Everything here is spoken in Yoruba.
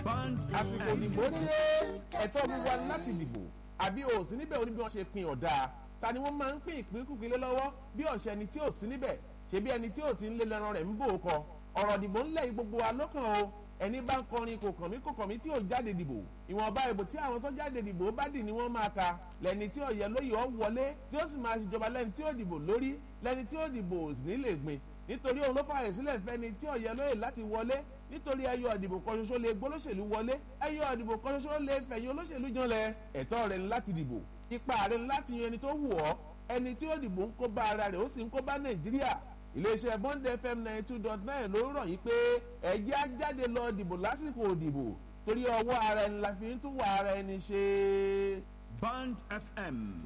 Band àsìkò ìdìbò dé ẹ̀tọ́ mi wá láti dìbò àbí o ò sí níbẹ̀ oníbi wọn ṣe pin ọ̀dà ta ni wọ́n máa ń pín ìpínkùpín lé lọ́wọ́ bí ọ̀sẹ̀ ẹni tí ò sí níbẹ̀ ṣebí ẹni tí ò sí nílé lẹ́ran rẹ̀ ń bò ó kọ ọ̀rọ̀ ìdìbò ńlẹ̀ yìí gbogbo wa lọ́kàn o ẹni bá ń kọrin kò kàn mí kò kàn mí tí ò jáde dìbò ìwọ̀nba ìbò tí àwọn tó jáde dìbò bá dì ní wọ́n máa ka lẹ́ni tí ọ̀yẹ́ lóye ọ̀ wọlé tí ó sì máa ṣèjọba lẹ́ni tí ó dìbò lórí lẹ́ni tí ó dìbò sì ní lè gbìn nítorí òun ló fààyè sílẹ̀ fẹ́ni tí ọ̀yẹ́ lóye láti wọlé nítorí ẹyọ ìdìbò kan ṣoṣo lè gbólóṣèlú wọlé ẹyọ ìdìbò kan ṣoṣo lè fẹ̀yìn olóṣèlú janlẹ̀ ẹ̀tọ́ rẹ̀ ní láti dìbò ipa rẹ̀ ní láti yan ẹni tó wù ọ́ ẹni tí ó dìbò ń kó bá ara rẹ̀ ó sì ń kó bá nàìjíríà iléeṣẹ́ bond fm ninety two dot nine ló rọ̀ yìí pé ẹ̀jẹ̀ á jáde lọ dìbò lásìkò òdìbò torí ọwọ́ ara ẹni la fi ń tún wà ara ẹni ṣe. Band FM